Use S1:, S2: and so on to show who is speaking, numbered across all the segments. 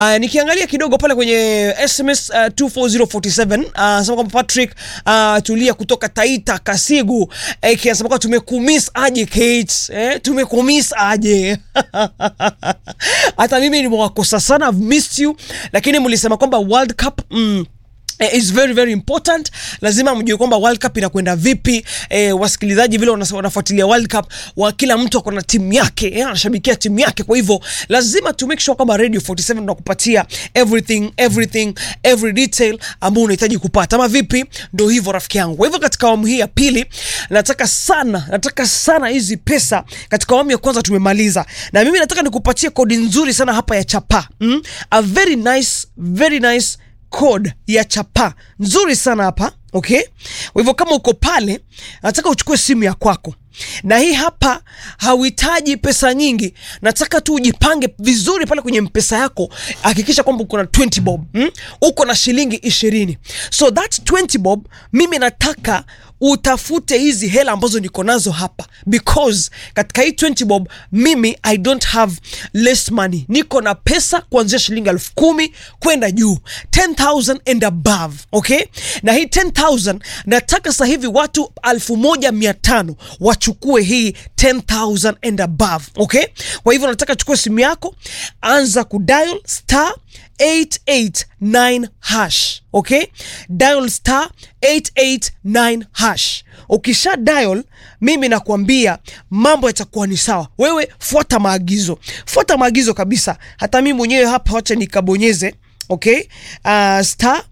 S1: Uh, nikiangalia kidogo pale kwenye SMS uh, 24047 uh, anasema kwamba Patrick uh, tulia kutoka Taita Kasigu eh, kiasema kwamba tumekumiss aje Kate eh, tumekumiss aje hata mimi nimewakosa sana I've missed you lakini mlisema kwamba World Cup mm, eh, is very very important lazima mjue kwamba world cup inakwenda vipi eh, wasikilizaji vile wana- wanafuatilia world cup wa kila mtu ako na timu yake eh, anashabikia timu yake kwa hivyo lazima to make sure kwamba radio 47 tunakupatia everything everything every detail ambao unahitaji kupata ama vipi ndo hivyo rafiki yangu kwa hivyo katika awamu hii ya pili nataka sana nataka sana hizi pesa katika awamu ya kwanza tumemaliza na mimi nataka nikupatie kodi nzuri sana hapa ya chapa mm? a very nice very nice code ya chapa nzuri sana hapa okay kwa hivyo kama uko pale nataka uchukue simu ya kwako na hii hapa hauhitaji pesa nyingi nataka tu ujipange vizuri pale kwenye mpesa yako hakikisha kwamba uko na 20 bob mm? uko na shilingi ishirini so that 20 bob mimi nataka utafute hizi hela ambazo niko nazo hapa because katika hii 20 bob mimi i don't have less money niko na pesa kuanzia shilingi elfu kumi kwenda juu 10000 and above okay na hii 10000 nataka sasa hivi watu 1500 wachukue hii 10000 and above okay kwa hivyo nataka chukue simu yako anza kudial star 889 hash okay dial star 889 hash ukisha dial mimi nakwambia mambo yatakuwa ni sawa wewe fuata maagizo fuata maagizo kabisa hata mimi mwenyewe hapa wacha nikabonyeze okay uh, star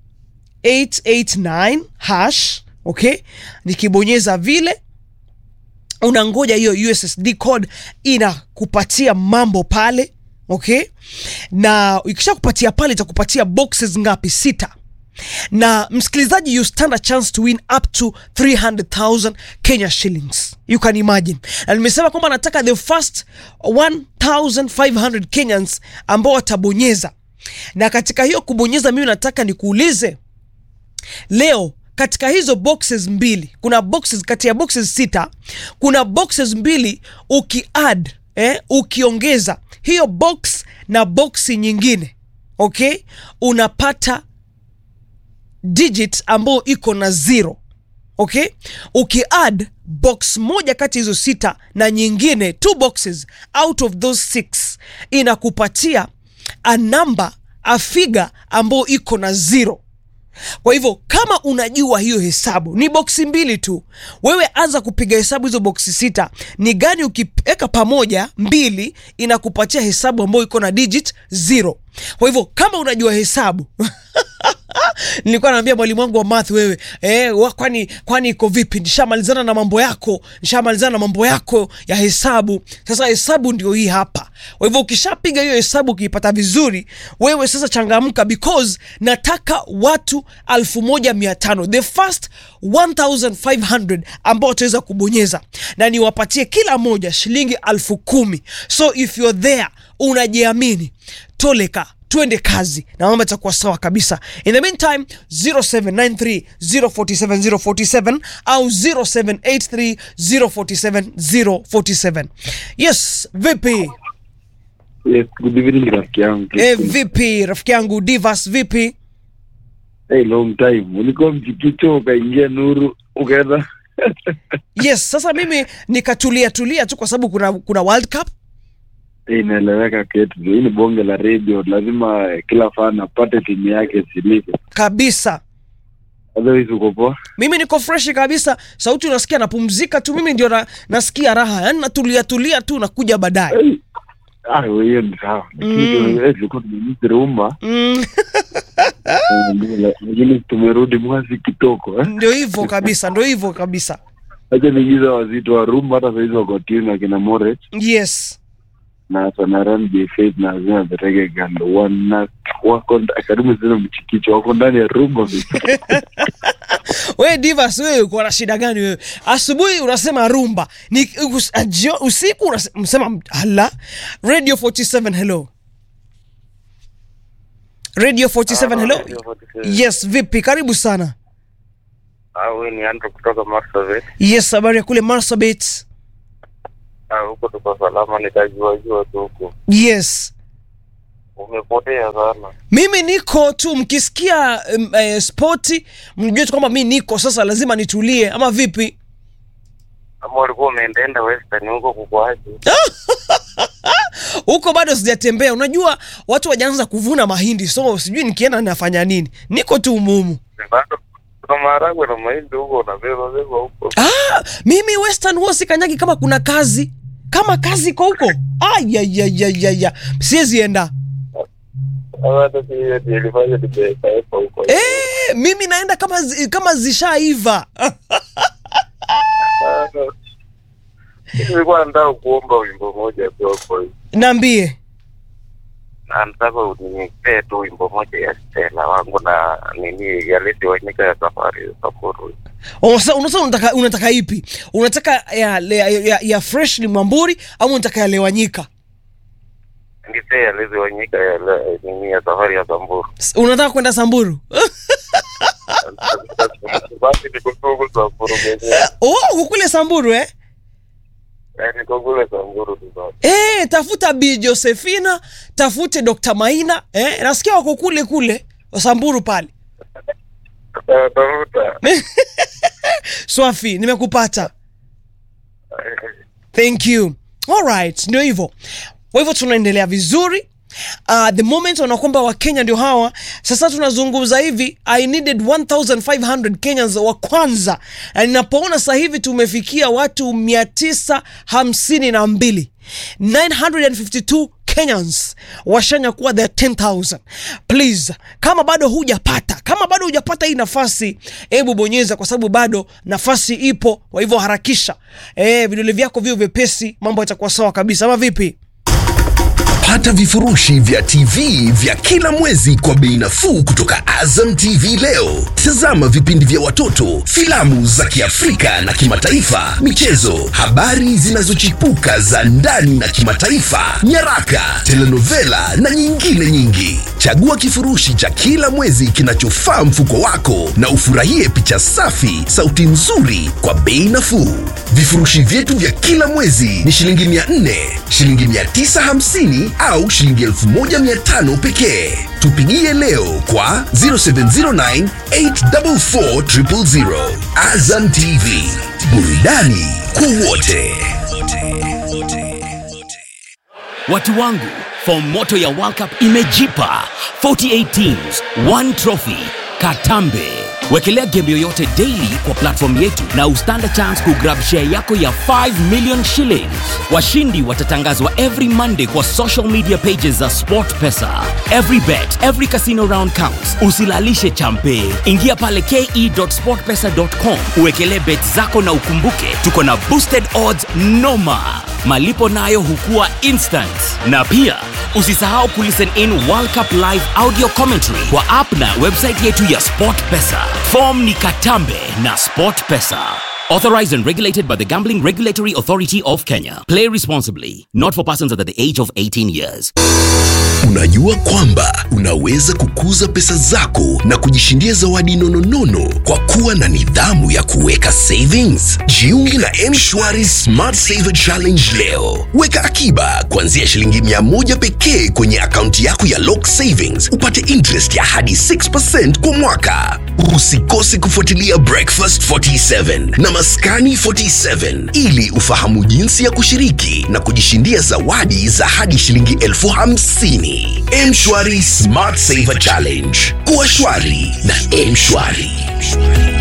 S1: 889 hash okay nikibonyeza vile unangoja hiyo ussd code inakupatia mambo pale okay na ikisha kupatia pale itakupatia boxes ngapi sita na msikilizaji you stand a chance to win up to 300000 kenya shillings you can imagine na nimesema kwamba nataka the first 1500 kenyans ambao watabonyeza na katika hiyo kubonyeza mimi nataka nikuulize leo katika hizo boxes mbili kuna boxes kati ya boxes sita kuna boxes mbili ukiadd eh, ukiongeza hiyo box na boxi nyingine okay unapata digit ambayo iko na zero okay ukiadd box moja kati ya hizo sita na nyingine two boxes out of those six inakupatia a number a figure ambayo iko na zero kwa hivyo kama unajua hiyo hesabu ni boksi mbili tu wewe anza kupiga hesabu hizo boksi sita ni gani ukiweka pamoja mbili inakupatia hesabu ambayo iko na digit zero kwa hivyo kama unajua hesabu nilikuwa naambia mwalimu wangu wa math wewe eh, wa, kwani kwani iko vipi nishamalizana na mambo yako nishamalizana na mambo yako ya hesabu sasa hesabu ndio hii hapa kwa hivyo ukishapiga hiyo hesabu ukiipata vizuri wewe sasa changamka because nataka watu 1500 the first 1500 ambao wataweza kubonyeza na niwapatie kila moja shilingi elfu kumi so if you're there unajiamini toleka twende kazi na mambo yatakuwa sawa kabisa in the meantime 0793047047 au 0783047047 yes vipi
S2: Yes, good evening rafiki yangu.
S1: e, vipi rafiki yangu divas vipi
S2: Hey, long time. Ulikuwa mchikicho ukaingia nuru ukaenda.
S1: yes sasa mimi nikatulia tulia tu kwa sababu kuna kuna world cup
S2: Eh, Inaeleweka ketu. Hii ni bonge la radio, lazima eh, kila fan apate timu yake silike.
S1: kabisa
S2: Otherwise uko poa.
S1: mimi niko freshi kabisa sauti unasikia napumzika tu mimi ndio na, nasikia raha yani natulia tulia tu nakuja baadaye
S2: Hey. Ah, we, hiyo ni sawa. Lakini
S1: Mm.
S2: tu- eh, tulikuwa tumemisi rumba.
S1: mm,
S2: Eh, Lakini tumerudi mwasi kitoko eh.
S1: ndio hivyo kabisa ndio hivyo kabisa
S2: Acha niingiza wazito wa rumba hata saizi wako tune akina Moret
S1: yes
S2: na Sanaran J Faith na Azina the Reggae Girl wana wako nda- karibu sina mchikicho wako ndani ya rumba.
S1: we divas wewe uko na shida gani wewe asubuhi unasema rumba ni us, ajio, usiku unase- unasema hala radio 47 hello radio 47 hello yes vipi karibu sana
S3: Huyu ni Andrew kutoka Marsabit.
S1: yes habari ya kule marsabit
S3: Ah, Huko tuko salama, nitajuajua tu huko.
S1: yes
S3: Umepotea sana.
S1: mimi niko tu mkisikia um, eh, spoti mjue tu kwamba mi niko sasa lazima nitulie ama vipi
S3: Kama ulikuwa umeendaenda Western huko kukwaje?
S1: huko bado sijatembea unajua watu wajaanza kuvuna mahindi so sijui nikienda nafanya nini niko tu umumu
S3: Bado kuna maharagwe na mahindi huko unabeba beba huko.
S1: ah, mimi western huo sikanyagi kama kuna kazi kama kazi iko huko ayayayayaya siwezi enda
S3: Hata si hiyo ndio ilifanya nimekaepa huko.
S1: eh, mimi naenda kama zi, kama zishaiva
S3: Ah, Nilikuwa nataka kuomba wimbo moja tu hapo. hivi.
S1: naambie
S3: Na nataka unipee tu wimbo moja ya Stella wangu na nini ya Leti Wanyika ya safari ya Samburu.
S1: Unasa- unasa unataka, unataka ipi unataka ya, ya, ya, ya fresh ni mwamburi au unataka ya lewanyika
S3: Nipee ya Leti Wanyika ya le- nini ya safari ya Samburu.
S1: S- unataka kwenda samburu
S3: Basi niko tu huko Samburu mwenyewe.
S1: oh, kukule samburu eh?
S3: Eh, niko kule Samburu tu sasa.
S1: Eh, tafuta bi josephina tafute dr maina eh? nasikia wako kule kule samburu pale
S3: Ta- Tafuta.
S1: swafi nimekupata
S3: Eh,
S1: thank you alright ndio hivyo kwa hivyo tunaendelea vizuri Uh, the moment wana kwamba wakenya ndio hawa sasa tunazungumza hivi i needed 1500 kenyans wa kwanza na ninapoona sasa hivi tumefikia watu 952 952 kenyans washanya kuwa the 10000 please kama bado hujapata kama bado hujapata hii nafasi hebu bonyeza kwa sababu bado nafasi ipo kwa hivyo harakisha e, vidole vyako vio vyepesi mambo yatakuwa sawa kabisa ama vipi
S4: Pata vifurushi vya TV vya kila mwezi kwa bei nafuu kutoka Azam TV leo. Tazama vipindi vya watoto, filamu za Kiafrika na kimataifa, michezo, habari zinazochipuka za ndani na kimataifa, nyaraka, telenovela na nyingine nyingi. Chagua kifurushi cha kila mwezi kinachofaa mfuko wako na ufurahie picha safi, sauti nzuri kwa bei nafuu. Vifurushi vyetu vya kila mwezi ni shilingi 400, shilingi 950 au shilingi 1500 pekee. Tupigie leo kwa 0709 844 000. Azam TV, burudani kwa wote.
S5: Watu wangu, fomu moto ya World Cup imejipa 48 teams, one trophy. Katambe. Wekelea game yoyote daily kwa platform yetu na ustand a chance kugrab share yako ya 5 million shillings. Washindi watatangazwa every Monday kwa social media pages za SportPesa. Every bet, every casino round counts. Usilalishe champe. Ingia pale ke.sportpesa.com uwekelee bet zako na ukumbuke tuko na boosted odds noma malipo nayo hukua instant na pia usisahau kulisten in world cup live audio commentary kwa app na website yetu ya sport pesa fom ni katambe na sport pesa authorized and regulated by the gambling regulatory authority of kenya play responsibly not for persons under the age of 18 years
S4: Unajua kwamba unaweza kukuza pesa zako na kujishindia zawadi nononono kwa kuwa na nidhamu ya kuweka savings. Jiunge na M-Shwari Smart Saver Challenge leo. Weka akiba kuanzia shilingi mia moja pekee kwenye akaunti yako ya Lock Savings, upate interest ya hadi 6% kwa mwaka. Usikose kufuatilia Breakfast 47 na Maskani 47 ili ufahamu jinsi ya kushiriki na kujishindia zawadi za hadi shilingi elfu hamsini. M-Shwari Smart Saver Challenge. Kuwa shwari na M-Shwari.